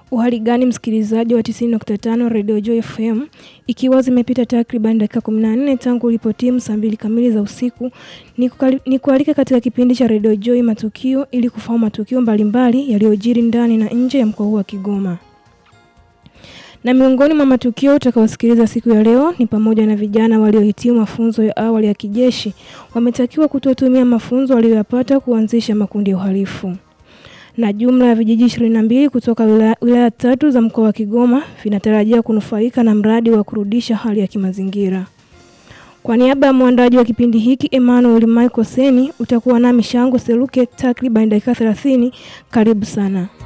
Uhali gani msikilizaji wa 90.5 Radio Joy FM, ikiwa zimepita takriban dakika 14 tangu ulipotimu saa mbili kamili za usiku, ni kualika katika kipindi cha Radio Joy Matukio ili kufahamu matukio mbalimbali yaliyojiri ndani na nje ya mkoa huu wa Kigoma. Na miongoni mwa matukio utakaosikiliza siku ya leo ni pamoja na vijana waliohitimu mafunzo ya awali ya kijeshi wametakiwa kutotumia mafunzo waliyoyapata kuanzisha makundi ya uhalifu na jumla ya vijiji 22 kutoka wilaya, wilaya tatu za mkoa wa Kigoma vinatarajia kunufaika na mradi wa kurudisha hali ya kimazingira. Kwa niaba ya mwandaji wa kipindi hiki Emmanuel Michael Seni, utakuwa nami Shango Seluke takriban dakika 30. Karibu sana.